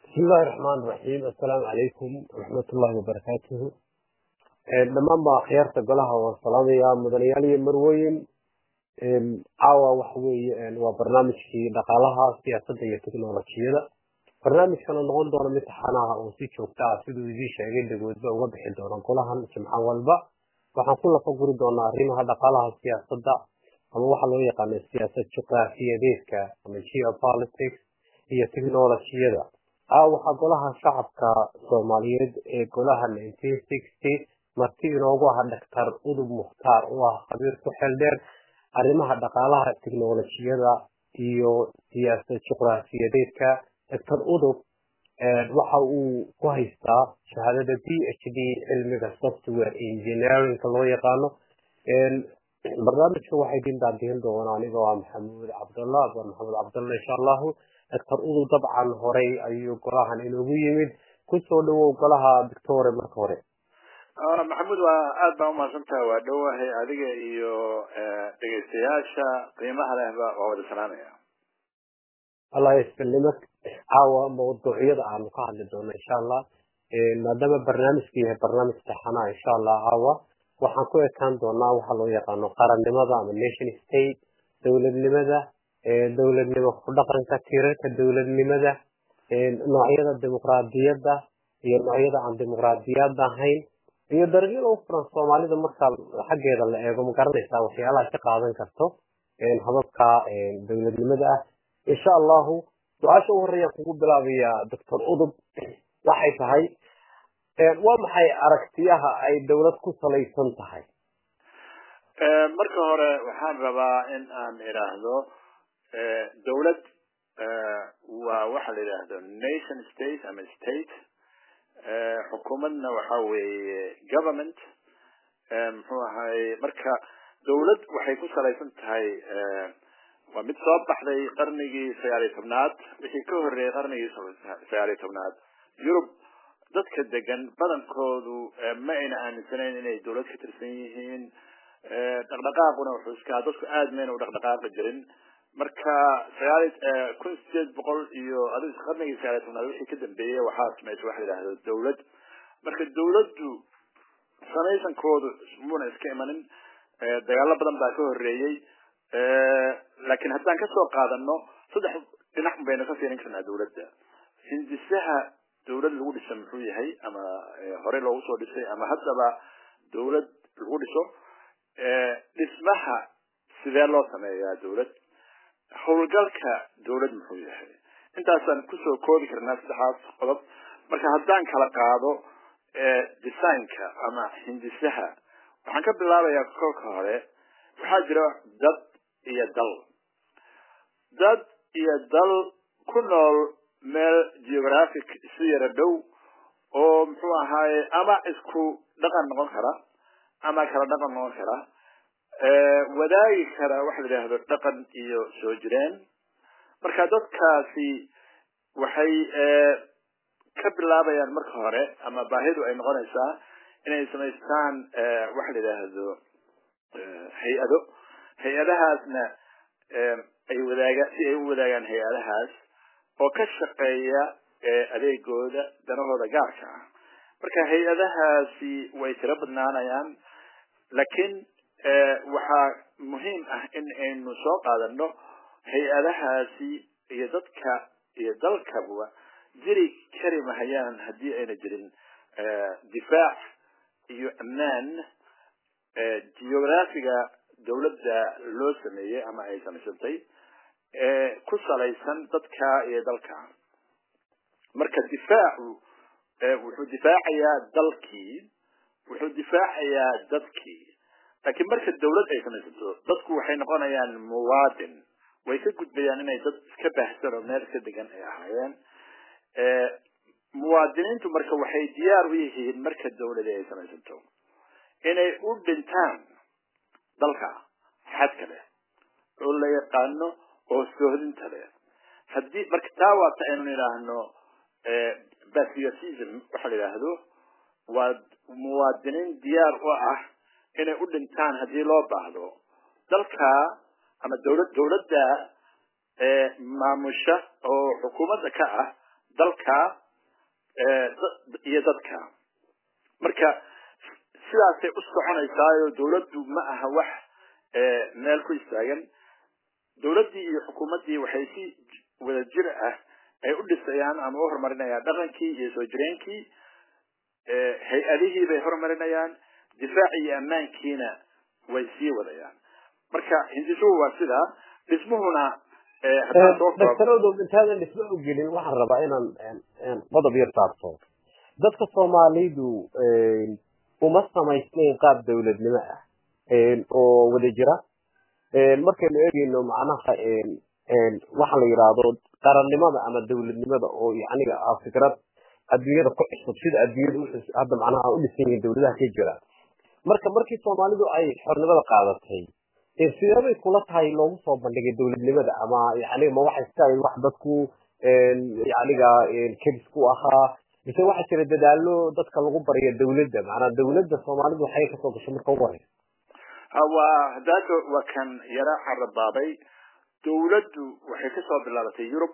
bismi illaahi raxmaan raxiim assalaamu calaykum waraxmatullaahi wabarakaatuhu dhammaan baa akhyaarta golaha waan salaamayaa mudanayaal iyo marweyn caawa waxa weeye waa barnaamijkii dhaqaalaha siyaasadda iyo teknolojiyada barnaamijkana noqon doona mid taxanaha oo si joogta ah siduu idiin sheegay dhagoodba uga bixi doona golahan jimco walba waxaan ku lafa guri doonaa arrimaha dhaqaalaha siyaasadda ama waxa loo yaqaana siyaasad juqraafiyadeedka ama geopolitics iyo teknolojiyada a waxaa golaha shacabka soomaaliyeed ee golaha nineteen sixty marti inoogu aha dhaktar udub mukhtaar oo ah khabiir ku xeel dheer arrimaha dhaqaalaha teknolojiyada iyo siyaasad juqraafiyadeedka doctor udub waxa uu ku haystaa shahaadada b h d cilmiga software engineerinka loo yaqaano barnaamijka waxay idin daadihin doonaa anigoo ah maxamuud cabdallah abaan maxamuud cabdallah insha allahu doctor udub dabcan horey ayuu golahan inoogu yimid kusoo dhawow golaha victoria marka hore maxamuud waa aad baa umahadsantaha waa dhowahay adiga iyo dhegaystayaasha qiimaha lehba waa wada salaamaya allah yasfilnimo caawa mawduucyada aanu ka hadli doono insha allah maadaama barnaamijku yahay barnaamij taxanaa insha allah caawa waxaan ku ekaan doonaa waxa loo yaqaano qarannimada ama nation state dowladnimada dowladnimo ku dhaqanka tirarka dowladnimada noocyada dimuqraadiyadda iyo noocyada aan dimuqraadiyadda ahayn iyo dariiqyada u furan soomaalida marka xaggeeda la eego ma garanaysaa waxyaalaha ka qaadan karto hababka dowladnimada ah insha allahu su-aasha u horeeya kugu bilaabaya doctor udub waxay tahay waa maxay aragtiyaha ay dowlad ku salaysan tahay marka hore waxaan rabaa in aan idhaahdo dowlad waa waxa la yidhaahdo nation state ama state xukuumadna waxa weeye government muxuu ahay marka dowlad waxay ku salaysan tahay waa mid soo baxday qarnigii sagaaliyo tobnaad wixii ka horreeyay qarnigii sagaaliyo tobnaad yurub dadka degan badankoodu ma ayna aaminsanayn inay dowlad ka tirsan yihiin dhaqdhaqaaquna wuxuu iska dadku aad mayna u dhaqdhaqaaqi jirin marka sagaali kun sideed boqol iyo adigu qarnigii sagaaliyo tobnaad wixii ka dambeeyey waxaa samaysa waxa la yidhahdo dowlad marka dowladdu samaysankoodu muna iska imanin dagaalo badan baa ka horreeyey laakiin haddaan kasoo qaadano saddex dhinac baynu ka fiirin karnaa dowladda hindisaha dowlad lagu dhisa muxuu yahay ama horey loogu soo dhisay ama haddaba dowlad lagu dhiso dhismaha sidee loo sameeyaa dowlad howlgalka dowlad muxuu yahay intaasaan kusoo koobi karnaa saddexaas qodob marka haddaan kala qaado designka ama hindisaha waxaan ka bilaabayaa kolka hore waxaa jira dad iyo dal dad iyo dal ku nool meel geographic isu yara dhow oo muxuu ahaaye ama isku dhaqan noqon kara ama kala dhaqan noqon kara wadaagi kara waxa la yidhaahdo dhaqan iyo soo jireen marka dadkaasi waxay ka bilaabayaan marka hore ama baahidu ay noqonaysaa inay samaystaan waxa la yidhaahdo hay-ado hay-adahaasna ay wadaaga si ay u wadaagaan hay-adahaas oo ka shaqeeya adeegooda danahooda gaarka ah marka hay-adahaasi way tiro badnaanayaan laakiin waxaa muhiim ah in aynu soo qaadano hay-adahaasi iyo dadka iyo dalkaba jiri kari mahayaan haddii ayna jirin difaac iyo ammaan geographiga dowladda loo sameeyey ama ay samaysantay ku salaysan dadka iyo dalka marka difaacu wuxuu difaacayaa dalkii wuxuu difaacayaa dadkii laakiin marka dowlad ay samaysanto dadku waxay noqonayaan muwaadin way ka gudbayaan inay dad iska baahsan oo meel iska degan ay ahaayeen muwaadiniintu marka waxay diyaar u yihiin marka dowladi ay samaysanto inay u dhintaan dalka xadka leh oo la yaqaano oo soohdinta leh haddii marka taa waata aynu idhaahno patriotism waxa la yidhaahdo waa muwaadiniin diyaar u ah inay u dhintaan haddii loo baahdo dalka ama dowlad dowladda maamusha oo xukuumadda ka ah dalka iyo dadka marka sidaasay u soconaysaayo dawladdu ma aha wax meel ku istaagan dawladdii iyo xukuumaddii waxay si wada jir ah ay u dhisayaan ama u horumarinayaan dhaqankii iyo soo jireenkii hay-adihii bay horumarinayaan difaac iyo ammaankiina way sii wadayaan marka hindisuhu waa sidaa dhismuhuna daktaradu intaadan dhismo u gelin waxaan rabaa inaan qodob yar taabto dadka soomaalidu uma samaysnayn qaab dawladnimo ah oo wada jira markaynu eegeyno macnaha waxa la yidhaahdo qarannimada ama dawladnimada oo yaniga ah fikrad adduunyada ku cusub sida adduunyada hadda macnaha u dhisan yihiin dawladaha ka jira marka markii soomaalidu ay xornimada qaadatay sideebay kula tahay loogu soo bandhigay dawladnimada ama yani ma waxay iska ahayd wax dadku yaniga kedis ku ahaa mise waxaa jira dadaalo dadka lagu baryo dawladda macnaa dawladda soomaalidu waxay kasoo gashay marka ugu horeysa waa hadaaka waa kan yara carabaabay dawladdu waxay kasoo bilaabatay yurub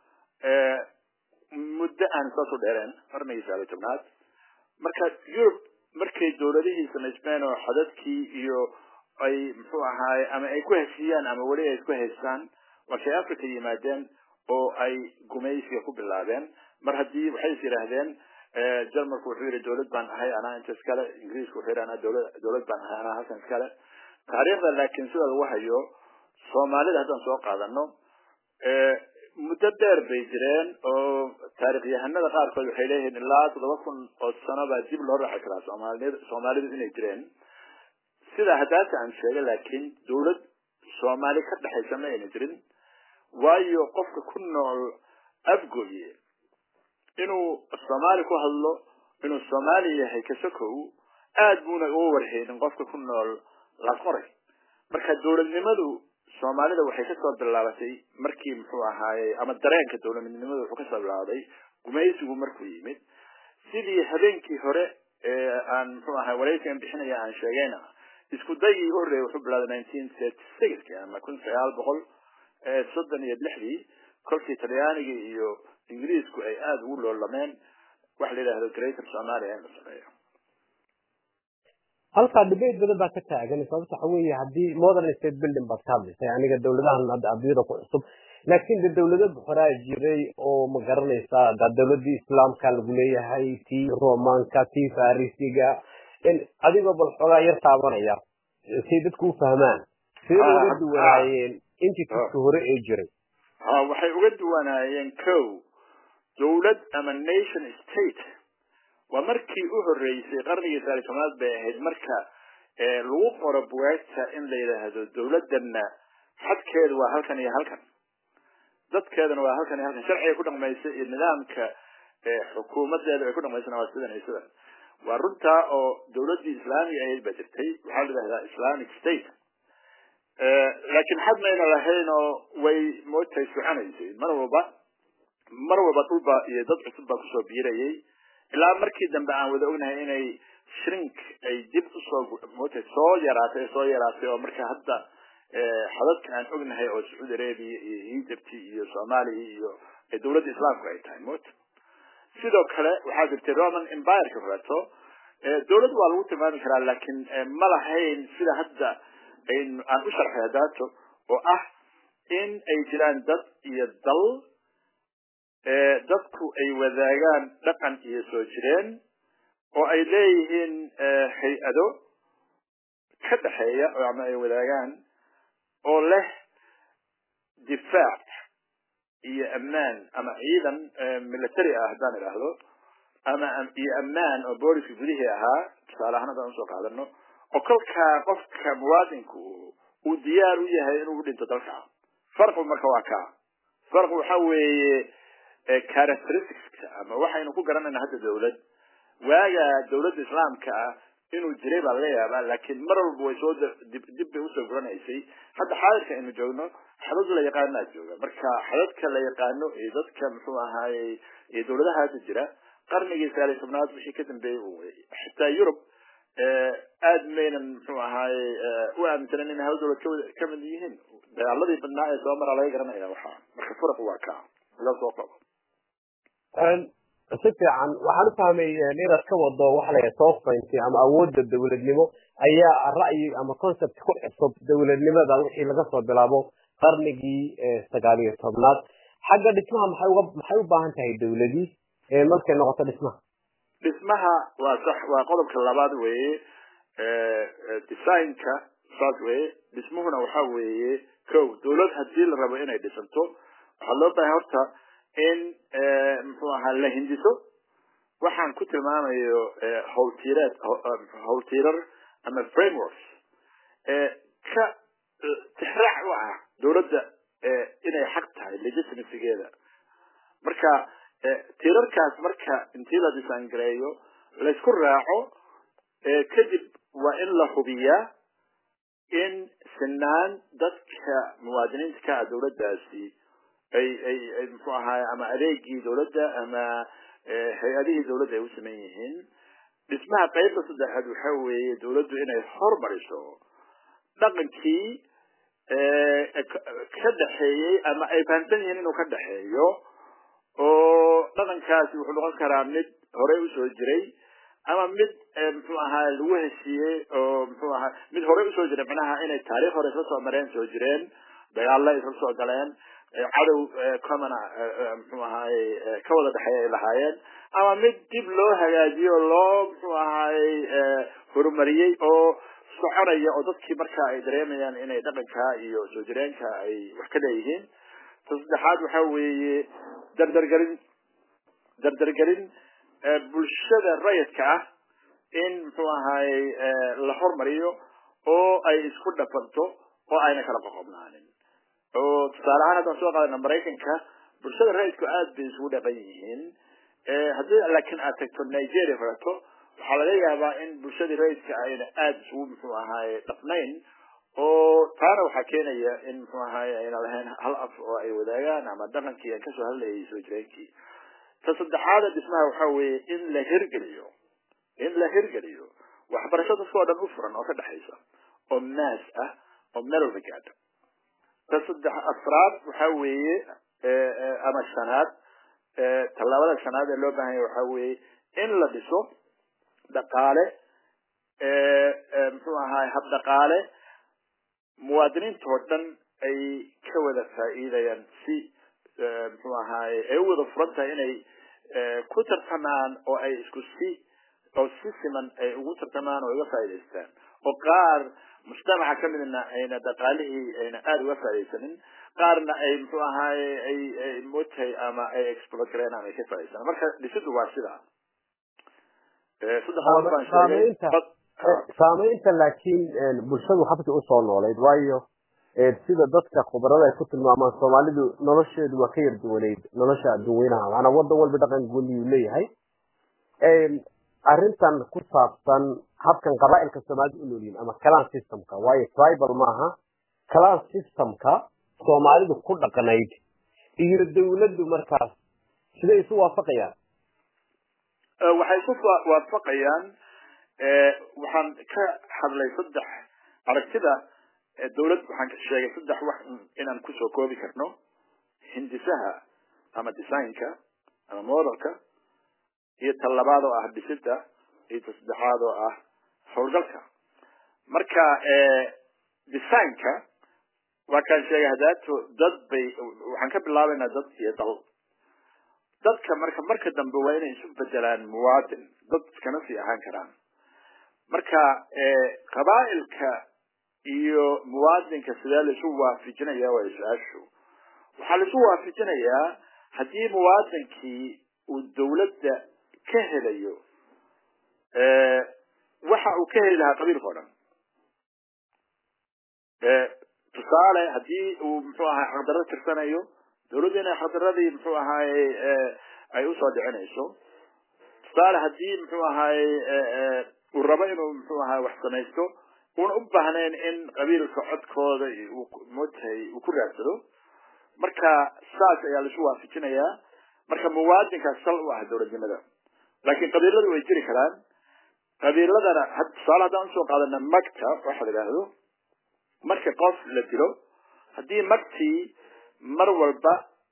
muddo aan saasoo dheereen qarnigii sagaal iyo tobnaad marka yurub markay dawladihii samaysmeen oo xadadkii iyo ay muxuu ahaaye ama ay ku heshiiyaan ama weli ay isku haystaan markay africa yimaadeen oo ay gumaysiga ku bilaabeen mar haddii waxay is yidhaahdeen jarmalku wuxuu yidhi dawlad baan ahay anaa inta iskale ingiriisku wuxuu yidhi anaa dawlad dawlad baan ahay anaa halkan iskale taariikhda laakiin sida lagu hayo soomaalida haddaan soo qaadano muddo dheer bay jireen oo taarikhyahanada qaarkood waxay leeyihiin ilaa toddoba kun oo sano baa dib loo raaci karaa soomaalid soomaalidu inay jireen sida haddaata aan sheegay laakiin dawlad soomaali ka dhexaysa ma ayna jirin waayo qofka ku nool afgoye inuu soomaali ku hadlo inuu soomaali yahay kasakow aad buuna uga warheynin qofka ku nool laqoray marka dawladnimadu soomaalida waxay kasoo bilaabatay markii muxuu ahaaye ama dareenka dawladnimadu wuxuu kasoo bilaabaday gumaysigu markuu yimid sidii habeenkii hore ee aan muxuu ahay waraysigan bixinaya aan sheegayna isku dayii u horreeyay wuxuu bilaabay nineteen thirty sixki ama kun sagaal boqol soddon iyo lixdii kolkii talyaanigii iyo ingiriisku ay aada ugu loolameen waxa la yidhahdo greater somalia in la sameeyo halkaa debate badan baa ka taagan sababta waxa weeye haddii modern state building baad ka hadlaysay aniga dawladahan hadda adduunyada ku cusub laakiin de dawlado horaa jiray oo ma garanaysaa da dawladii islaamka lagu leeyahay tii romanka tii farisiga adigoo bal xoogaa yar taabanaya say dadku u fahmaan sidee uga duwanaayeen intii tuska hore ee jiray ha waxay uga duwanaayeen ko dawlad ama nation state waa markii u horeysay qarnigii saali tobnaad bay ahayd marka lagu qoro bugaagta in la yidhaahdo dawladana xadkeedu waa halkan iyo halkan dadkeedana waa halkan iyo halkan sharciga ku dhaqmaysa iyo nidaamka xukuumadeeda ay ku dhaqmaysana waa sidan iyo sidan waa runtaa oo dawladdii islaamiga ahayd baa jirtay waxaa la yidhahdaa islamic state laakiin xad mayna lahayn oo way moogtahay soconaysay mar walba mar walba dhulba iyo dad cusub baa kusoo biirayay ilaa markii dambe aan wada ognahay inay shrink ay dib usoo moogtahay soo yaraatay soo yaraatay oo marka hadda xadadka aan ognahay oo sacuudi arabia iyo egypt iyo soomaaliya iyo dawladda islaamku ay tahay moogta sidoo kale waxaa jirtay roman empireka horeeto dawlad waa lagu tilmaami karaa laakiin ma lahayn sida hadda aan u sharxay hadaato oo ah in ay jiraan dad iyo dal dadku ay wadaagaan dhaqan iyo soo jireen oo ay leeyihiin hay-ado ka dhexeeya ama ay wadaagaan oo leh difaac iyo ammaan ama ciidan military ah haddaan idhaahdo ama iyo ammaan oo booliska gudihii ahaa tusaale ahaan haddaan usoo qaadano oo kolkaa qofka muwaadinku uu diyaar u yahay inuu dhinto dalka farqu marka waa kaa farqu waxa weeye characteristics ama waxaynu ku garanayna hadda dawlad waaga dawladda islaamka ah inuu jiray baa laga yaabaa laakiin mar walba way soo dib dib bay usoo guranaysay hadda xaadirka aynu joogno xadad la yaqaanaa jooga marka xadadka la yaqaano iyo dadka muxuu ahaayey iyo dawladaha hadda jira qarnigii sagaal iyo tobnaad wixii ka dambeeyey u wey xitaa yurub aad maynan muxuu ahaaye u aaminsanan inay hal dawlad kawada kamid yihiin dagaaladii badnaa ee soo maraa laga garanaya waxaa marka farqu waa kaa laga soo qabo si fiican waxaan u fahmay inaad ka wado waxa la yidhaha sovereignty ama awoodda dowladnimo ayaa ra'yi ama concept ku cusub dowladnimada wixii laga soo bilaabo qarnigii sagaal iyo tobnaad xagga dhismaha maxay uga maxay u baahan tahay dowladii markay noqoto dhismaha dhismaha waa sax waa qodobka labaad weeye designka saas weeye dhismuhuna waxa weeye kow dowlad hadii la rabo inay dhisanto waxaa loo baahay horta in muxuu ahaa la hindiso waxaan ku tilmaamayo howltiireed howltiirar ama frameworks ka tixraac u ah dowladda inay xaq tahay legitimacygeeda marka tiirarkaas marka intii la disaangareeyo laysku raaco kadib waa in la hubiyaa in sinaan dadka muwaadiniinta ka ah dowladdaasi ay ay ay muxuu ahaay ama adeegii dowladda ama hay-adihii dowladda ay u sameyn yihiin dhismaha qaybta saddexaad waxa weeye dowladdu inay hormariso dhaqankii ka dhexeeyey ama ay fahamsan yihiin inuu ka dhexeeyo oo dhaqankaasi wuxuu noqon karaa mid horey usoo jiray ama mid muxuu ahaa lagu heshiiyey oo muxuu ahaa mid horey usoo jiray macnaha inay taariikh hore isla soo mareen soo jireen dagaalla isla soo galeen cadow commona muxuu ahaaye ka wada dhexeeya ay lahaayeen ama mid dib loo hagaajiyo oo loo muxuu ahaaye horumariyey oo soconaya oo dadkii marka ay dareemayaan inay dhaqanka iyo soo jireenka ay wax ka leeyihiin ta saddexaad waxa weeye dardargelin dardargelin bulshada rayidka ah in muxuu ahaaye la hormariyo oo ay isku dhafanto oo ayna kala qoqobnaanin oo tusaale ahaan haddaan soo qaadana maraykanka bulshada rayidku aad bay isugu dhaqan yihiin haddii laakiin aad tagto nigeria kaleto waxaa laga yaabaa in bulshadii rayidka ayna aada isugu muxuu ahaaye dhaqnayn oo taana waxaa keenaya in muxuu ahaaye ayna lahayn hal af oo ay wadaagaan ama dhaqankii aan kasoo hadlayay soo jireenkii ta saddexaada dhismaha waxa weeye in la hirgeliyo in la hirgeliyo waxbarasho dadka oo dhan u furan oo ka dhexaysa oo maas ah oo meel walba gaadha ta saddex afraad waxa weeye ama shanaad tallaabada shanaad ee loo baahan yahay waxa weeye in la dhiso dhaqaale muxuu ahaay hab dhaqaale muwaadiniinta oo dhan ay ka wada faa'iidayaan si muxuu ahaaye ay u wada furan tahay inay ku tartamaan oo ay isku si oo si siman ay ugu tartamaan oo uga faa'idaystaan oo qaar mujtamaca ka midna ayna dhaqaalihii ayna aada uga faaidaysanin qaarna ay muxuu ahaaye ay ay motay ama ay exploit gareen ama ay ka faa'idaystaan marka dhisidu waa sidaa saamaynta laakiin bulshadu habkii usoo noolayd waayo sida dadka khubarada ay ku tilmaamaan soomaalidu nolosheedu waa ka yar duwaneyd nolosha adduunweynaha maanaa wadan walba dhaqan gooniyuu leeyahay arrintan ku saabsan habkan qabaailka soomaalida u noolyihin ama calan systemka waayo tribal maaha calan systemka soomaalidu ku dhaqnayd iyo dawladdu markaas siday isu waafaqayaan waxay ku waafaqayaan waxaan ka hadlay saddex aragtida dawlad waxaan ka sheegay saddex wax inaan kusoo koobi karno hindisaha ama designka ama modelka iyo ta labaad oo ah dhisida iyo ta saddexaad oo ah howlgalka marka designka waa kaan sheegay hadaato dad bay waxaan ka bilaabaynaa dad iyo dal dadka marka marka dambe waa inay isu bedelaan muwaadin dad iskana sii ahaan karaan marka qabaa'ilka iyo muwaadinka sidee laisu waafijinaya waa su-aashu waxaa laisu waafijinayaa haddii muwaadinkii uu dawladda ka helayo waxa uu ka heli lahaa qabiilka o dhan tusaale haddii uu muxuu ahay xaqdarro tirsanayo dawladdu inay xaqdaradii muxuu ahaaye ay usoo dhicinayso tusaale haddii muxuu ahaaye uu rabo inuu muxuu ahaye wax samaysto una u baahnayn in qabiilka codkooda mtahay uu ku raadsado marka saas ayaa laisu waafijinayaa marka muwaadinkaas sal u ah dawladnimada laakiin qabiiladu way jiri karaan qabiiladana tusaale haddaan usoo qaadana magta waxa la idhaahdo marka qof la dilo haddii magtii mar walba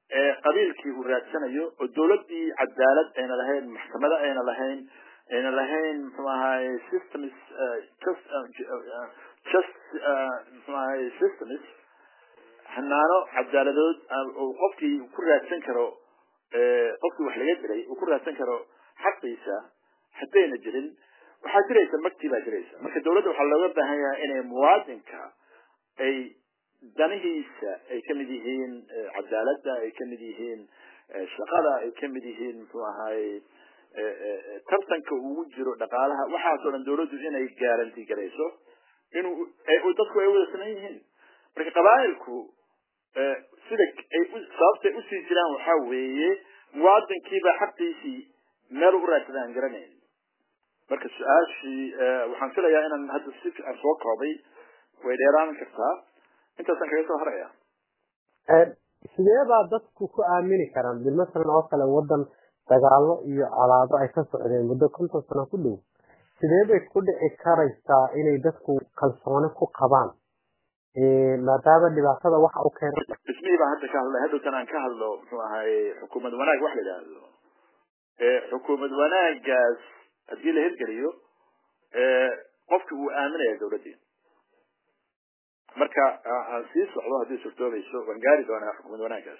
qabiilkii uu raadsanayo oo dawladdii cadaalad ayna lahayn maxkamado ayna lahayn ayna lahayn muxuu ahaye systems just just muxuu ahaye systems hanaano cadaaladood uu qofkii ku raadsan karo qofkii wax laga dilay uu ku raadsan karo xaqiisa haddayna jirin waxaa jiraysa magtii baa jiraysa marka dawladda waxaa looga baahan yahay inay muwaadinka ay danihiisa ay kamid yihiin cadaaladda ay kamid yihiin shaqada ay kamid yihiin muxuu ahaye tartanka ugu jiro dhaqaalaha waxaasoo dhan dawladdu inay garanti garayso inuu dadku ay wada saman yihiin marka qabaa'ilku sida ay sababtay usii jiraan waxaa weeye muwaadinkiiba xaqiisii meel u raadsada aan garanayn marka su-aashii waxaan filayaa inaan hadda si aan soo koobay way dheeraan kartaa intaasaan kaga soo haraya sidee baa dadku ku aamini karaan bil masalan oo kale wadan dagaalo iyo colaado ay ka socdeen muddo konton sano ku dhow sidee bay ku dhici karaysaa inay dadku kalsooni ku qabaan maadaama dhibaatada waxa u keena dhismihii baan hadda ka hadlay haddowtan aan ka hadlo muxuu ahaye xukuumad wanaag wax la yidhaahdo xukuumad wanaagaas haddii la hirgeliyo qofki uu aaminaya dawladdii marka aan sii socdo haddii suurtoobayso waan gaari doonaa xukuumad wanaagaas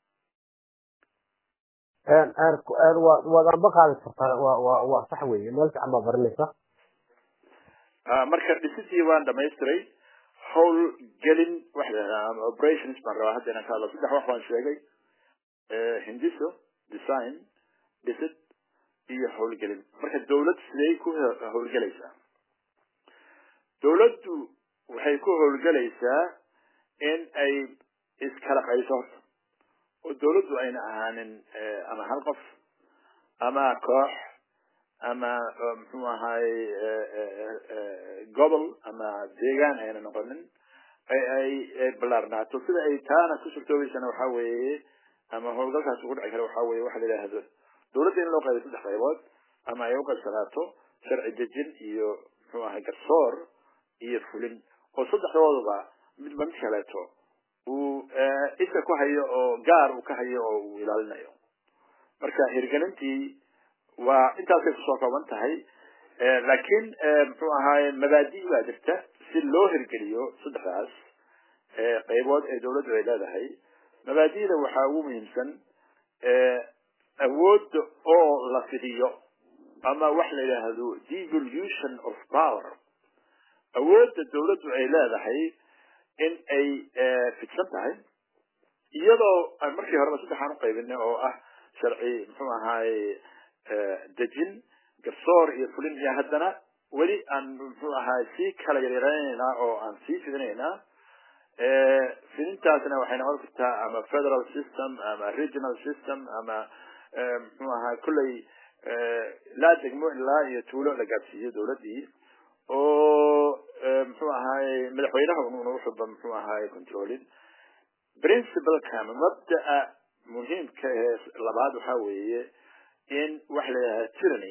waad anba qaadi kartaa wa waa sax weeye meel fiican baa baranaysa marka dhisidii waan dhamaystiray howl gelin waxa la yidhahdaa ama operations baan rabaa hadda inaan ka hadlo saddex wax baan sheegay hindiso design dhisid iyo howlgelin marka dawlad siday ku howlgelaysaa dawladdu waxay ku howlgelaysaa in ay iskala qayso horta oo dawladdu ayna ahaanin ama hal qof ama koox ama muxuu ahaye gobol ama deegaan ayna noqonin ay ballaarnaato sida ay taana ku suurtoobaysana waxaa weeye ama howlgalkaas ugu dhici kara waxaa weye waxa la yidhaahdo dawladda in loo qaybo saddex qaybood ama ay uqaybsanaato sharci dejin iyo muxuu ahay garsoor iyo fulin oo saddexdooduba midba mid kaleeto uu isha ku hayo oo gaar uu ka hayo oo uu ilaalinayo marka hirgelintii waa intaasay kusoo kooban tahay laakiin muxuu ahaye mabaadi baa jirta si loo hirgeliyo saddexdaas qaybood ee dawladdu ay leedahay mabaadida waxaa ugu muhiimsan awoodda oo la fidiyo ama wax la yidhaahdo devolution of power awoodda dawladdu ay leedahay in ay fidsan tahay iyadoo aan markii horeba saddexaan uqaybinay oo ah sharci muxuu ahaye dejin garsoor iyo fulin iyo haddana weli aan muxuu ahaye sii kala yaryareynaynaa oo aan sii fidinaynaa fidintaasna waxay noqon kartaa ama federal system ama regional system ama muxuu ahaa kolley laa degmo ilaa iyo tuulo la gaadsiiyo dawladdii oo muxuu ahaye madaxweynaha unuuna uxuba muxuu ahaye controlin principalka ama mabda'a muhiimka ee labaad waxaa weeye in waxa la yidhahda tyranny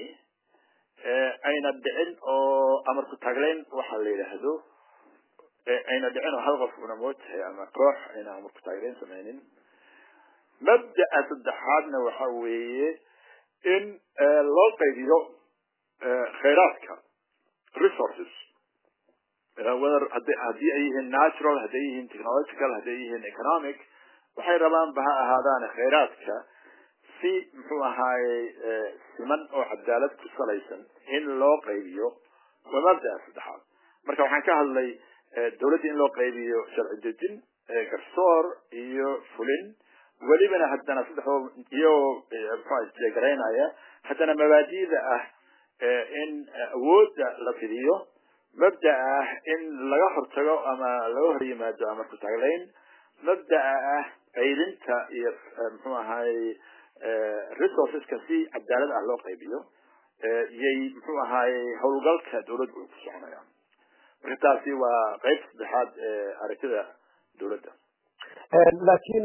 ayna dhicin oo amarku taglayn waxa la yidhaahdo ayna dhicin oo hal qof una mootahay ama koox ayna amarku taglayn samaynin mabda'a saddexaadna waxa weeye in loo qaybiyo khayraadka resources whether haddii ay yihiin natural hadday yihiin technological hadday yihiin economic waxay rabaanba ha ahaadaane khayraadka si muxuu ahaaye siman oo cadaalad ku salaysan in loo qaybiyo waa mabda'a saddexaad marka waxaan ka hadlay dawladda in loo qaybiyo sharci dejin garsoor iyo fulin welibana haddana saddexdoo iyagoo muxua isjeegaraynaya haddana mabaadida ah in awoodda la fidiyo mabda'a ah in laga hortago ama laga hor yimaado amarku taglayn mabda'a ah qaybinta iyo muxuu ahaye resourceska si cadaalad ah loo qaybiyo iyay muxuu ahaaye howlgalka dawladdu ay ku soconayaan marka taasi waa qayb saddexaad ee aragtida dawladda laakiin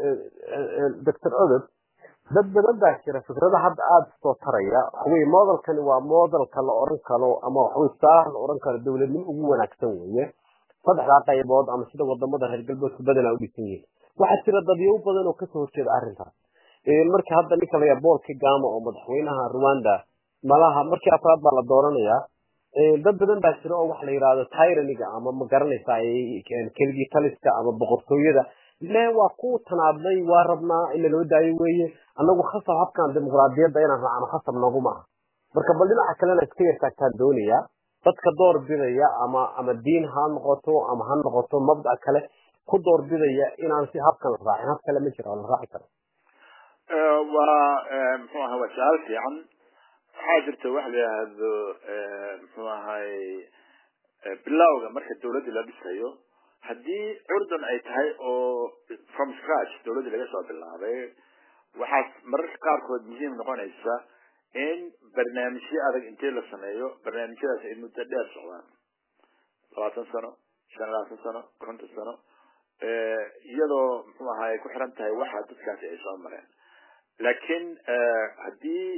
doctor odob dad badan baa jira fikrada hadda aada soo taraya waxaweye modelkani waa modelka la oran karo ama waxaweye saah la oran karo dawladnimo ugu wanaagsan weeye saddexdaa qaybood ama sida wadamada reer galbeedku badanaa u dhisan yihiin waxaa jira dadyow badan oo kasoo horjeeda arrintaas marka hadda ninka layaa paul kagama oo madaxweynaha rwanda malaha markii afraad baa la dooranayaa dad badan baa jira oo waxa la yidhahdo tyraniga ama ma garanaysaa keligii taliska ama boqortooyada le waa ku tanaadlay waa rabnaa in laloo daayo weeye annagu khasab habkan dimuqraadiyadda inaan raacno khasab naguma aha marka bal dhinaca kalena iska yartaagtaan doonayaa dadka door bidaya ama ama diin ha noqoto ama ha noqoto mabda kale ku door bidaya inaan si habkan la raacin hab kale ma jira oo la raaci karo waa muxuu ahaa waa su-aal fiican waxaa jirta waxa la yidhaahdo muxuu ahay bilowga marka dawladdii la dhisayo haddii curdan ay tahay oo from scratch dawladdii laga soo bilaabay waxaas mararka qaarkood muhiim noqonaysa in barnaamijyo adag intii la sameeyo barnaamijyadaas ay muddo dheer socdaan labaatan sano shan labaatan sano konton sano iyadoo muxuu ahaay ku xiran tahay waxa dadkaasi ay soo mareen laakiin haddii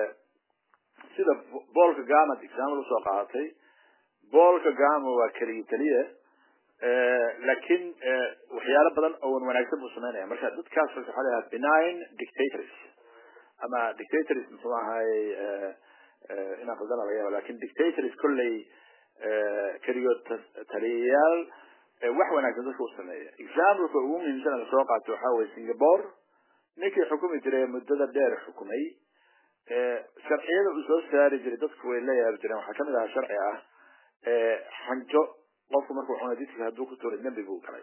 sida paul kagama example usoo qaadatay paul kagama waa keligii keliya laakiin waxyaalo badan oo wan wanaagsan buu sameynaya marka dadkaas waxaa la yidhaha benign dictators ama dictators muxuu ahaay inaan qaldana laga yaaba lakin dictators kolley keligood taliyayaal wax wanaagsan dadka u sameeya exampleka ugu muhiimsan lasoo qaato waxaa weye singapore ninkii xukumi jiray muddada dheer xukumay sharciyada uu soo saari jiray dadku way la yaabi jireen waxaa kamid ahaa sharci ah xanjo qofku markuu cunay jidka hadduu ku tuuray dembi buu galay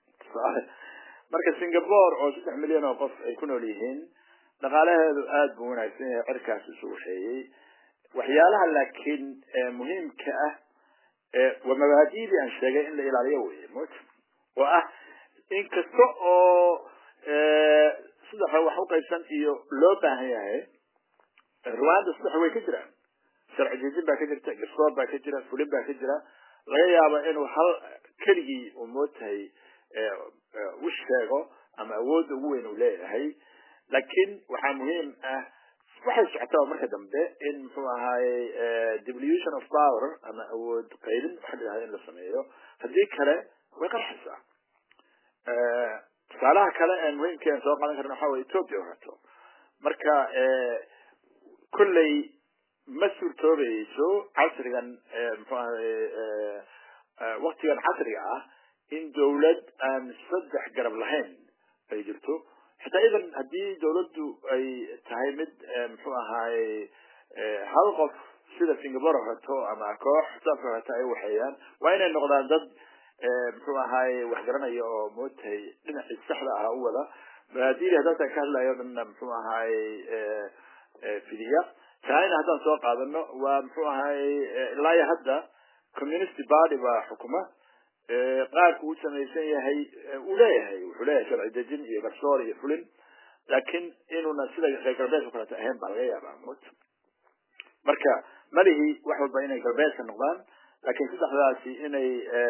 marka singapore oo saddex milyan oo qof ay ku nool yihiin dhaqaalaheedu aada buu wanaagsan yahay cirkaas isu waxeeyey waxyaalaha laakiin muhiimka ah waa mabaadiidii aan sheegay in la ilaaliyo weye mot oo ah in kasta oo saddexa wax uqaybsan iyo loo baahan yahay rwanda saddex way ka jiraan sharci dejin baa ka jirta garsoor baa ka jira fulin baa ka jira laga yaabo inuu hal keligii uu mootahay u sheego ama awoodda ugu weyn uu leeyahay laakiin waxaa muhiim ah waxay socotaa marka dambe in muxuu ahaayey devolution of power ama awood qaybin waxa la yidhahda in la sameeyo haddii kale way qarxaysaa tusaalaha kale ee muhiimka aan soo qaadan karna waxa weye ethiopia orato marka kolley ma suurtoobayso casrigan muxuu ahaye waktigan casriga ah in dawlad aan saddex garab lahayn ay jirto xitaa idan haddii dawladdu ay tahay mid muxuu ahaay hal qof sida singapore orato ama koox saas orato ay waxeeyaan waa inay noqdaan dad muxuu ahaay wax garanaya oo mootahay dhinacii saxda ah u wada mabaadiidi haddaasan ka hadlayo dhanna muxuu ahaay fidiya china haddaan soo qaadano waa muxuu ahaay ilaa iyo hadda community party baa xukuma qaarku uu samaysan yahay uu leeyahay wuxuu leeyahay sharci dejin iyo garsoor iyo fulin laakiin inuuna sida reer galbeedka kaleeto ahayn baa laga yaabaa mot marka malihii wax walba inay galbeedka noqdaan laakiin saddexdaasi inay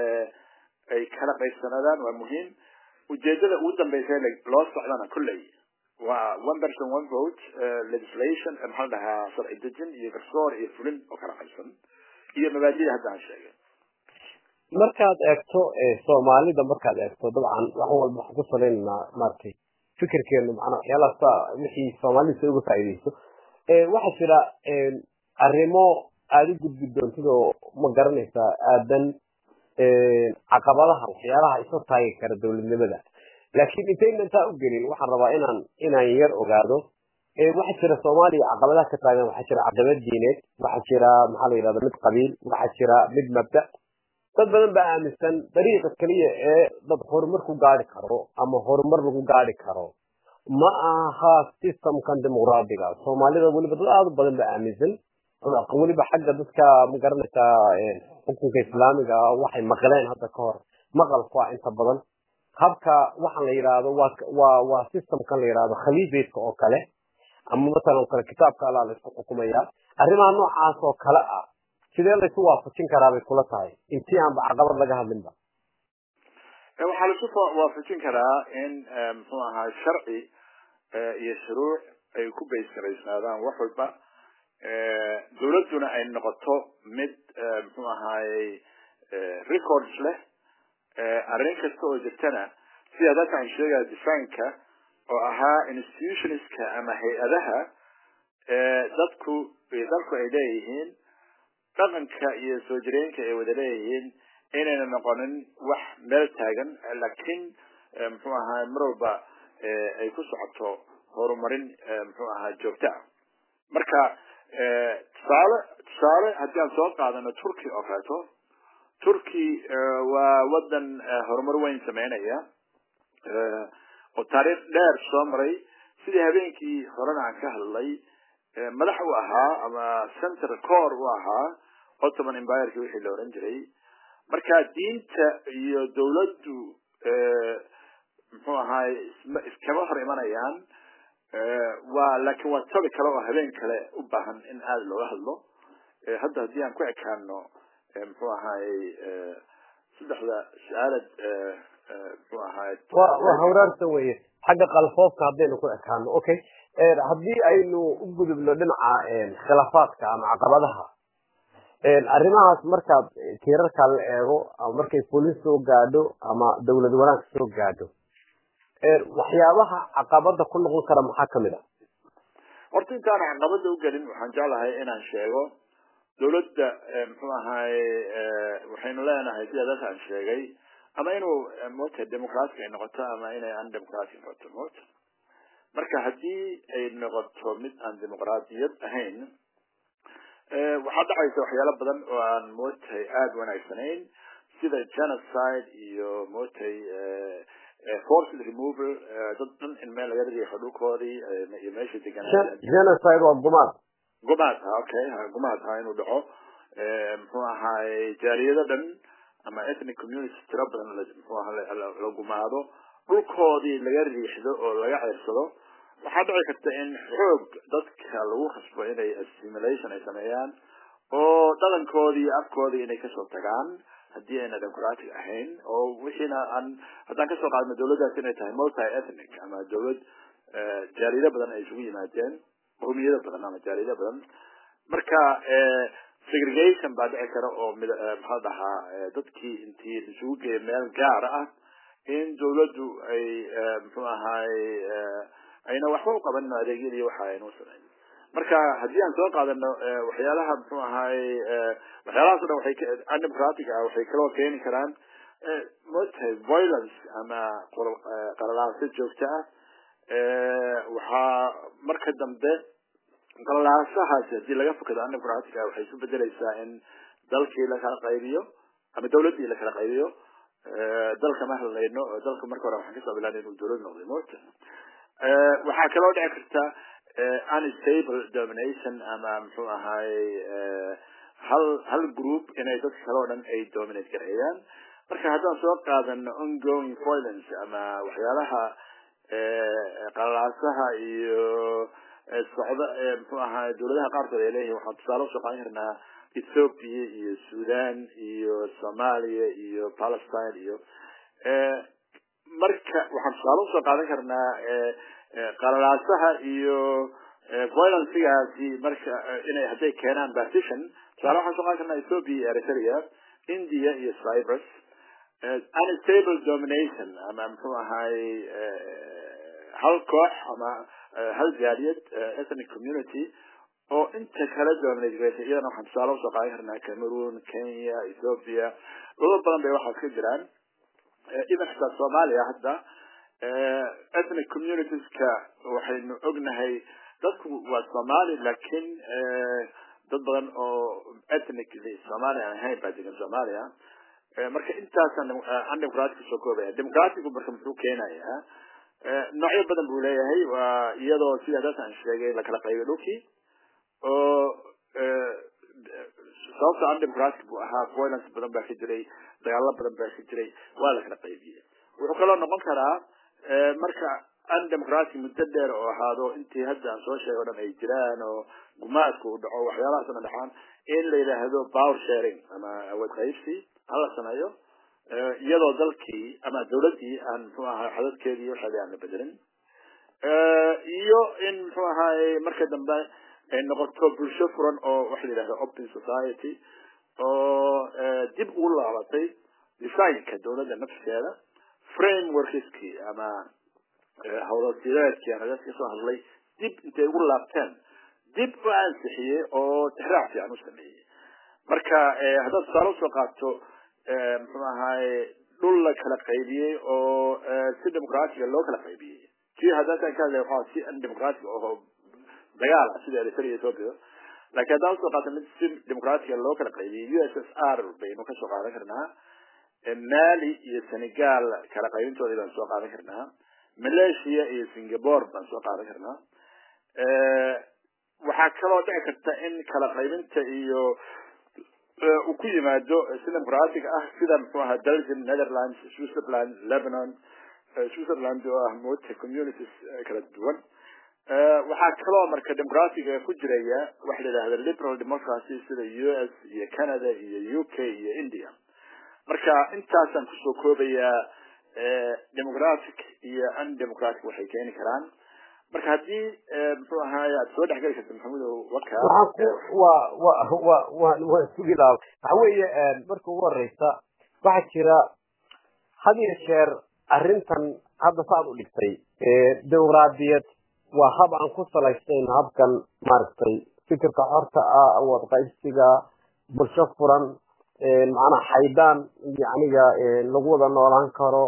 ay kala qaybsanaadaan waa muhiim ujeedada ugu dambeysa loo socdana kolley waa one person one vote legislation maxaa la dhahaa sharci dejin iyo garsoor iyo fulin oo kala qaybsan iyo mabaadida hadda aan sheegay markaad eegto soomaalida markaad eegto dabcan wax walba waxaan ku salaynaynaa maaragtay fikirkeenu macnaa waxyaalahaas wixii soomaalida si uga faa'iideyso waxaa jira arrimo aada u gudbi doontid oo ma garanaysaa aadan caqabadaha waxyaalaha isoo taagi kara dowladnimada laakiin intayna intaa u gelin waxaan rabaa inaan inaan yar ogaado waxaa jira soomaaliya caqabadaha ka taagan waxaa jira caqabad diineed waxaa jira maxaa la yidhahda mid qabiil waxaa jira mid mabda dad badan baa aaminsan dariiqa keliya ee dad horumar ku gaari karo ama horumar lagu gaari karo ma aha systemkan dimuqraadiga soomaalida weliba dad aada u badan baa aaminsan weliba xagga dadka ma garanaysaa xukunka islaamiga waxay maqleen hadda ka hor maqalku ah inta badan habka waxaan la yidhaahdo waa waa waa systemkan la yidhaahdo khaliifeedka oo kale ama masalan kale kitaabka allaa la isku xukumaya arrimaha noocaas oo kale ah sidee laysu waafajin karaa bay kula tahay intii aanba caqabad laga hadlinba waxaa laisu waafajin karaa in muxuu ahaa sharci iyo shuruuc ay ku baysgaraysnaadaan wax walba dawladduna ay noqoto mid muxuu ahaayey records leh arrin kasta oo jirtana sida dadka aan sheegaya designka oo ahaa institutionska ama hay-adaha dadku dalku ay leeyihiin dhaqanka iyo soo jireenka ay wada leeyihiin inayna noqonin wax meel taagan laakiin muxuu ahaa mar walba ay ku socoto horumarin muxuu ahaa joogto ah marka tusaale tusaale haddii aan soo qaadano turkey oo kaleeto turkey waa wadan horumar weyn sameynaya oo taariikh dheer soo maray sidii habeenkii horena aan ka hadlay madax u ahaa ama center core u ahaa ottoman empireki wixii la oran jiray marka diinta iyo dawladdu muxuu ahaay iskama hor imanayaan waa laakiin waa tabi kale oo habeen kale u baahan in aada looga hadlo hadda haddii aan ku ekaano muxuu ahaayey saddexda su-aalad muxuu ahaay waa hawraarta weye xagga qalfoofka haddaynu ku ekaano okay haddii aynu u gudubno dhinaca khilaafaadka ama caqabadaha arrimahaas markaad tiirarka la eego ama markay bolis soo gaadho ama dawlad wanaag soo gaadho waxyaabaha caqabada ku noqon kara maxaa kamid a horta intaan caqabada ugelin waxaan jeclahay inaan sheego dawladda muxuu ahaay waxaynu leenahay sida dadka aan sheegay ama inuu mota democratic ay noqoto ama inay undemocratic noqoto mota marka haddii ay noqoto mid aan dimuqraadiyad ahayn waxaa dhacaysa waxyaalo badan oo aan mootay aada wanaagsanayn sida genocide iyo mootay forced removal dad dhan in meel laga riixo dhulkoodii iyo meesha deganaa genocide waa gumaad gumaad ha okay ha gumaad ha inuu dhaco muxuu ahaay jaaliyado dhan ama ethnic communities tiro badan muxuu aha la gumaado dhulkoodii laga riixdo oo laga ceersado waxaa dhici karta in xoog dadka lagu khasbo inay assimilation ay sameeyaan oo dhaqankoodii iyo afkoodii inay kasoo tagaan haddii ayna democratic ahayn oo wixiina aan haddaan kasoo qaadno dawladdaas inay tahay multi ethnic ama dawlad jaaliyado badan ay isugu yimaadeen qowmiyado badan ama jaaliyado badan marka segregation baa dhici kara oo mid maxaa dhahaa dadkii intii isugu geeya meel gaar ah in dawladdu ay muxuu ahaay ayna waxba u qabanin adeegyadii waxa aynu samayn marka haddii aan soo qaadano waxyaalaha muxuu ahaay waxyaalahaas o dhan waxay undemocratic ah waxay kaloo keeni karaan motahay violence ama qalalaaso joogto ah waxaa marka dambe qalalaasahaasi haddii laga fokado undemocratic ah waxay isu bedeleysaa in dalkii lakala qaybiyo ama dawladdii lakala qaybiyo dalka ma hadlayno dalka marka hore waxaan kasoo bilaabnay inuu dawlad noqday mota waxaa kaloo dhici karta unstable domination ama muxuu ahaay hal hal group inay dadka kale o dhan ay dominate gareeyaan marka haddaan soo qaadano ongoing violence ama waxyaalaha qalalaasaha iyo socda muxuu ahaay dawladaha qaarkood ay leeyihin waxaan tusaale usoo qaadan karnaa ethiopia iyo sudan iyo somalia iyo palestine iyo marka waxaan tusaale usoo qaadan karnaa qalalaasaha iyo violencegaasi marka inay hadday keenaan partition tusaale waxaan soo qaadan karnaa ethiopia iyo eritrea india iyo cyprus unstable domination ama muxuu ahaay hal koox ama hal jaaliyad ethnic community oo inta kala dominate gareysa iyadana waxaan tusaale usoo qaadan karnaa cameroon kenya ethiopia dhulal badan bay waxaas ka jiraan even xitaa soomaaliya hadda ethnic communitieska waxaynu ognahay dadku waa somali laakiin dad badan oo ethnically somali aan ahayn baa degan soomaaliya marka intaasaan undemocratic soo koobaya democratic marka muxuu keenayaa noocyo badan buu leeyahay waa iyadoo sida dad aan sheegay lakala qaybiyo dhulkii oo sababta undemocratic buu ahaa violence badan baa ka jiray dagaalo badan baa ka jiray waa lakala qaybiyey wuxuu kaloo noqon karaa marka undemocratic muddo dheer oo ahaado intii hadda aan soo sheegay o dhan ay jiraan oo gumaadka uu dhaco waxyaalahaas o dhan dhacaan in la yidhaahdo power sharing ama awood qaybsi hala sameeyo iyadoo dalkii ama dawladdii aan muxuu ahaa xadadkeedii waxeedii aan la bedelin iyo in muxuu ahaay marka dambe ay noqoto bulsho furan oo waxa la yidhahda open society oo dib ugu laabatay designka dawladda nafskeeda frameworkskii ama howlasideedkii aan ka soo hadlay dib intay ugu laabteen dib u ansixiyey oo tixraac fiican u sameeyey marka haddaad tusaale usoo qaato muxuu ahaye dhul la kala qaybiyey oo si dimuqraatiga loo kala qaybiyey kii haddaataan ka hadlay waxaa si undemocratic oo dagaal ah sida eritrea ethiopia laakiin haddaan usoo qaato mid si dimuqraatiga loo kala qaybiyey u s s r baynu kasoo qaadan karnaa mali iyo senegal kala qaybintoodii baan soo qaadan karnaa malaysia iyo singapore baan soo qaadan karnaa waxaa kaloo dhici karta in kala qaybinta iyo uu ku yimaado si dimuqratic ah sida muxuu ahaa belgium netherlands switzerland lebanon switzerland oo ah moota communities kala duwan waxaa kaloo marka dimuqraatiga ku jiraya waxa la yidhahda liberal democracy sida u s iyo canada iyo u k iyo india marka intaasaan kusoo koobayaa democratic iyo undemocratic waxay keeni karaan marka haddii muxuu ahaay aad soo dhexgeli karta maxamudow waka wa wa wa wa waan sugi lahaa waxa weeye marka ugu horeysa waxaa jira had iyo jeer arrintan hadda saad u dhigtay dimuqraadiyad waa hab aan ku salaysnayn habkan maaragtay fikirka xorta ah awood qaybsiga bulsho furan macnaha xaydaan yaniga lagu wada noolaan karo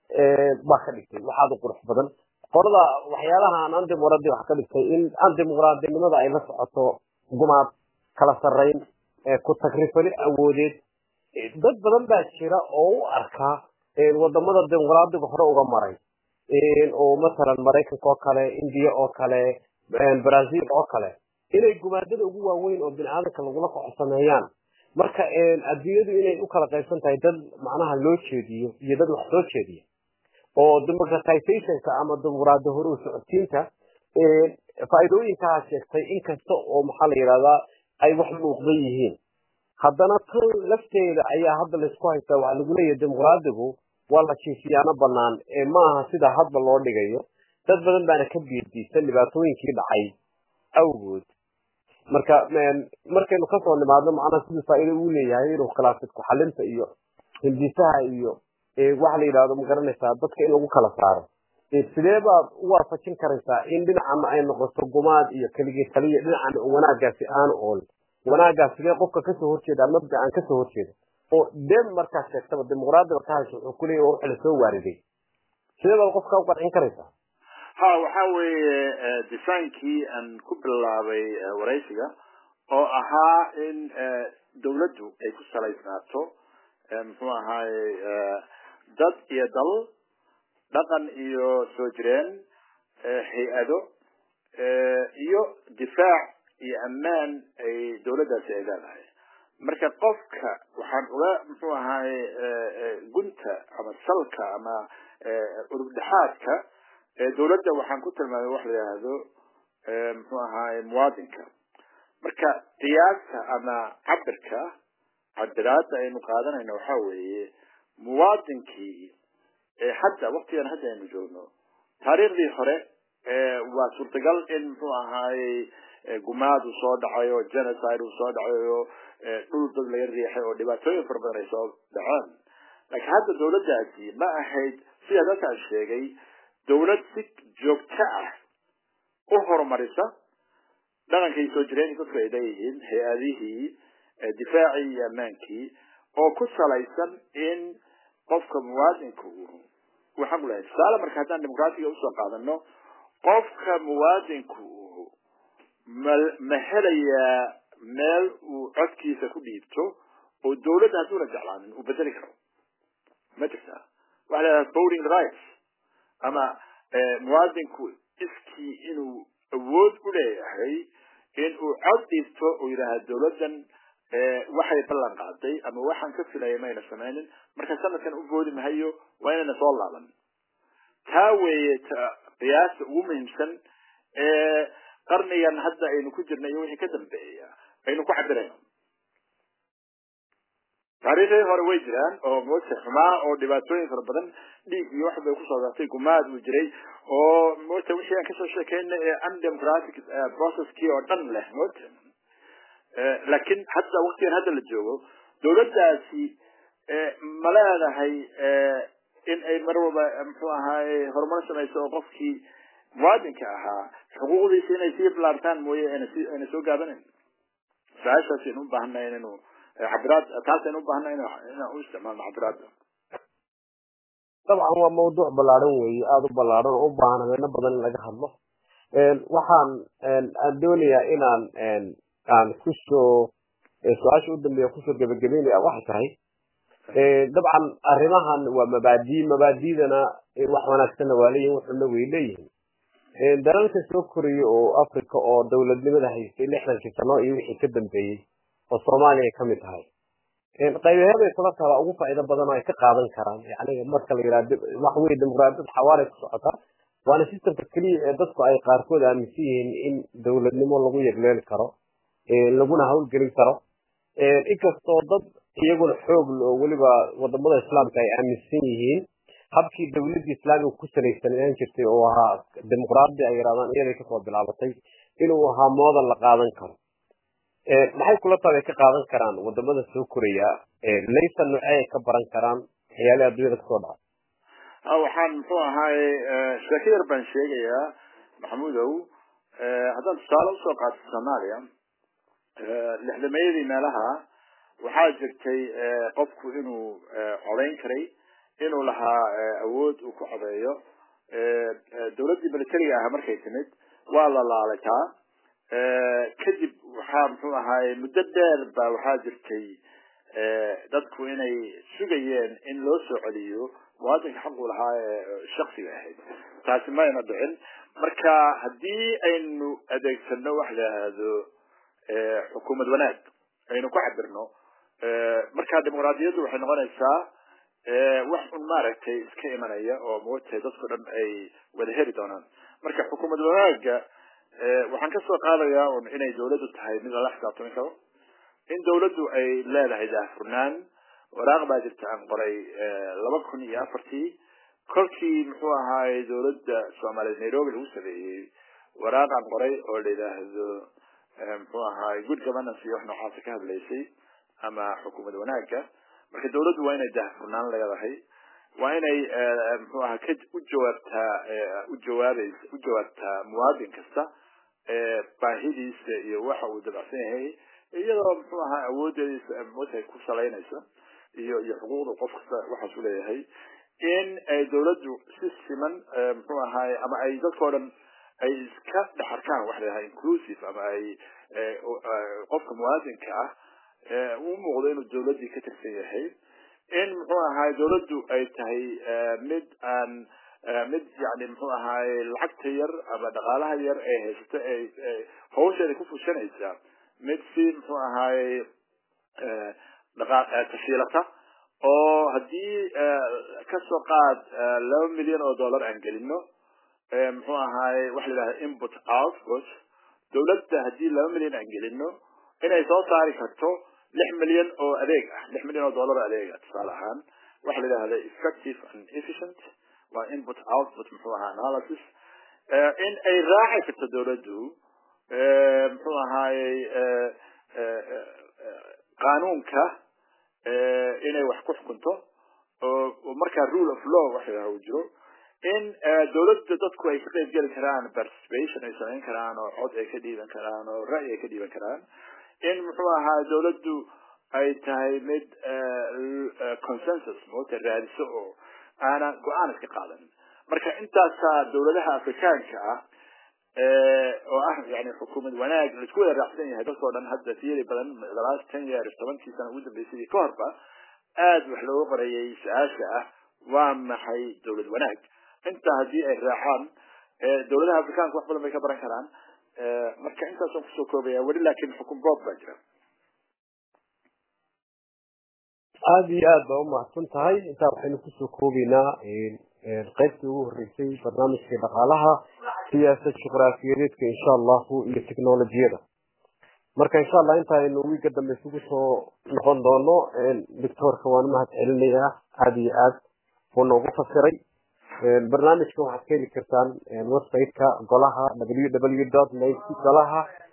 baa ka dhigtay waxaad u qurux badan qolada waxyaalaha aan andimuqraadi wax ka dhigtay in andimuqraadinimada ay la socoto gumaad kala sarrayn ku tagrifali awoodeed dad badan baa jira oo u arkaa wadamada dimuqraadiga hore uga maray oo masalan maraykanka oo kale indiya oo kale brazil oo kale inay gumaadada ugu waaweyn oo bini aadamka lagula koco sameeyaan marka adduunyadu inay u kala qaybsan tahay dad macnaha loo jeediyo iyo dad wax soo jeediya oo democratizationka ama dimuqraadi hore u socotiinta faa'iidooyinkaa sheegtay inkasta oo maxaa la yidhahdaa ay wax muuqdan yihiin haddana tan lafteeda ayaa hadda laysku haystaa waxaa lagu leeyahay dimuqraadigu waa la jiifiyaano banaan ee maaha sida hadba loo dhigayo dad badan baana ka biirdiisan dhibaatooyinkii dhacay awgood marka markaynu kasoo nimaadno macnaha siduu faa'iido uu leeyahay inuu khilaafid ku-xalinta iyo hindisaha iyo waxa la yidhahdo ma garanaysaa dadka in lagu kala saaro sidee baad u waafajin karaysaa in dhinacana ay noqoto gumaad iyo keligii taliya dhinacana wanaagaasi aanu ool wanaagaas sidee qofka kasoo horjeeda mabda aan kasoo horjeeda oo dem markaad sheegtaba dimuqraadiga ka hasho wuxuu kuleeyahy waa waxa lasoo waariday sidee baad qofka u qancin karaysaa ha waxa weeye disaankii aan ku bilaabay waraysiga oo ahaa in dawladdu ay ku salaysnaato muxuu ahaaye dad iyo dal dhaqan iyo soo jireen hay-ado iyo difaac iyo ammaan ay dawladdaasi ay leedahay marka qofka waxaan uga muxuu ahaaye gunta ama salka ama urugdhexaadka dawladda waxaan ku tilmaamay wax la yidhaahdo muxuu ahaaye muwaadinka marka qiyaasta ama cabirka cabiraada aynu qaadanayno waxa weeye muwaadinkii hadda waktigan hadda aynu joogno taariikhdii hore waa suurtagal in muxuu ahaaye gumaad uu soo dhacay oo genocide uu soo dhacay oo dhul dad laga riixay oo dhibaatooyin fara badan ay soo dhaceen laakiin hadda dawladdaasi ma ahayd sida dadkaan sheegay dawlad si joogto ah u horumarisa dhaqankay soo jireen dadku ay leeyihiin hay-adihii difaacii iyo ammaankii oo ku salaysan in qofka muwaadinka uu waxaan ku lehay tusaale marka haddaan dimuqraatiga usoo qaadano qofka muwaadinku uu ma ma helayaa meel uu codkiisa ku dhiibto oo dawladda hadduuna jeclaanin uu bedeli karo ma jirtaa waxa la yidhaha voting rights ama muwaadinku iskii inuu awood u leeyahay in uu cod dhiibto uu yidhaaha dawladdan waxay ballan qaaday ama waxaan ka filaya mayna samaynin marka sanadkan u boodi mahayo waa inayna soo laaban taa weeye qiyaasta ugu muhiimsan ee qarnigan hadda aynu ku jirna iyo wixii ka dambeeya aynu ku cabirayno taariikhdii hore way jiraan oo moogta xumaa oo dhibaatooyin fara badan dhiig iyo wax bay kusoo saartay gumaad uu jiray oo moogta wixii aan kasoo sheekeyna ee undemocratic processkii oo dhan leh moogta laakiin hadda waktigan hadda la joogo dawladdaasi ma leedahay in ay mar walba muxuu ahaaye horumar samayso oo qofkii muwaadinka ahaa xuquuqdiisa inay sii bilaartaan mooye ayna si ayna soo gaabanayn su-aashaas aynu u baahannahay inaynu cabiraad taas aynu u baahannahay inaan u isticmaalno cabiraadda dabcan waa mawduuc ballaaran weeye aada u ballaaran oo u baahan habeeno badan in laga hadlo waxaan aan doonayaa inaan aan kusoo su-aasha u dambeeya kusoo gebagabeynaya waxay tahay dabcan arrimahan waa mabaadii mabaadidana wax wanaagsanna waa leeyihin wuxuna way leeyihin dalalka soo koraya oo africa oo dowladnimada haystay lixdankii sano iyo wixii ka dambeeyey oo soomaaliya kamid tahay qaybaheeday kula taala ugu faa'iido badan oo ay ka qaadan karaan yani marka la yidhahdo wax weye dimuqraadiyad xawaalay ku socota waana systemka keliya ee dadku ay qaarkood aaminsan yihiin in dowladnimo lagu yegleeli karo laguna hawlgelin karo inkastoo dad iyaguna xoog oo weliba wadamada islaamka ay aaminsan yihiin habkii dowladda islaamiga ku salaysanaan jirtay oo ahaa dimuqraadi ay yidhahdaan iyaday kasoo bilaabatay inuu ahaa moodan la qaadan karo maxay kula tahay ay ka qaadan karaan wadamada soo koraya laysa noocey ay ka baran karaan waxyaalaha adduunyada kasoo dhaca waxaan muxuu ahaaye sheeko yar baan sheegayaa maxamudow haddaan tusaale usoo qaato soomaaliya lixdameeyadii meelaha waxaa jirtay qofku inuu codayn karay inuu lahaa awood uu ku codeeyo dowladdii militariga ahaa markay timid waa la laalay taa kadib waxaa muxuu ahaaye muddo dheer ba waxaa jirtay dadku inay sugayeen in loo soo celiyo muwaadinka xaqu lahaa ee shaksiga ahayd taasi mayna dhicin marka haddii aynu adeegsano wax la yidhaahdo xukuumad wanaag aynu ku cabirno marka dimuqraadiyaddu waxay noqonaysaa wax un maaragtay iska imanaya oo moogtahay dadku dhan ay wada heli doonaan marka xukuumad wanaaga waxaan kasoo qaadayaa un inay dawladdu tahay mid lala xisaabtami karo in dawladdu ay leedahay daahfurnaan waraaq baa jirta aan qoray laba kun iyo afartii kolkii muxuu ahaaye dawladda soomaaliyeed nairobi lagu sameeyey waraaq aan qoray oo la yidhaahdo muxuu ahaaye good governance iyo wax noocaasa ka hadlaysay ama xukuumad wanaaga marka dawladdu waa inay daahfurnaan leedahay waa inay muxuu aha ka u jawaabtaa u jawaabaysa u jawaabtaa muwaadin kasta baahidiisa iyo waxa uu dabacsan yahay iyadoo muxuu ahaa awoodeediisa motahay ku salaynaysa iyo iyo xuquuqda qof kasta waxaas u leeyahay in ay dawladdu si siman muxuu ahaaye ama ay dadkao dhan ay iska dhex arkaan waxa la yidhaha inclusive ama ay qofka muwaadinka ah u muuqdo inuu dawladdii ka tirsan yahay in muxuu ahaay dawladdu ay tahay mid aan mid yani muxuu ahaaye lacagta yar ama dhaqaalaha yar ee haysato ay hawsheeda ku fushanaysa mid si muxuu ahaaye tashiilata oo haddii kasoo qaad laba milyan oo dollar aan gelino muxuu ahaaye waxa la yidhahda input output dawladda haddii laba milyan aan gelino inay soo saari karto lix milyan oo adeeg ah lix milyan oo dollar adeeg ah tusaale ahaan waxa la yidhahda effective and efficient waa input output muxuu ahaa analysis in ay raaci karto dawladdu muxuu ahaayey qaanuunka inay wax ku xukunto oo markaa rule of law waxa la uu jiro in dawladda dadku ay ka qayb geli karaan participation ay samayn karaan oo cod ay ka dhiiban karaan oo ra'yi ay ka dhiiban karaan in muxuu ahaa dawladdu ay tahay mid consensus moota raadiso oo aana go-aan iska qaadan marka intaasaa dawladaha afrikaanka ah oo ah yani xukuumad wanaag laisku wada raacsan yahay dadkao dhan hadda theory badan the last ten years tobankii sana ugu dambeysay ka horba aada wax looga qorayay su-aasha ah waa maxay dawlad wanaag intaa haddii ay raacaan dawladaha afrikaanka wax badan bay ka baran karaan marka intaasaan kusoo koobaya weli laakin xukun boob baa jira aada iyo aad baa umahadsan tahay intaa waxaynu kusoo koobeynaa qaybtii ugu horeysay barnaamijka dhaqaalaha siyaasad juqraafiyadeedka insha allahu iyo technolojiyada marka insha allah intaaynu wiiga dambe isugu soo noqon doono doctoorka waan mahad celinayaa aada iyo aad buu noogu fasiray barnaamijka waxaad ka heli kartaan website-ka golaha w w dot golaha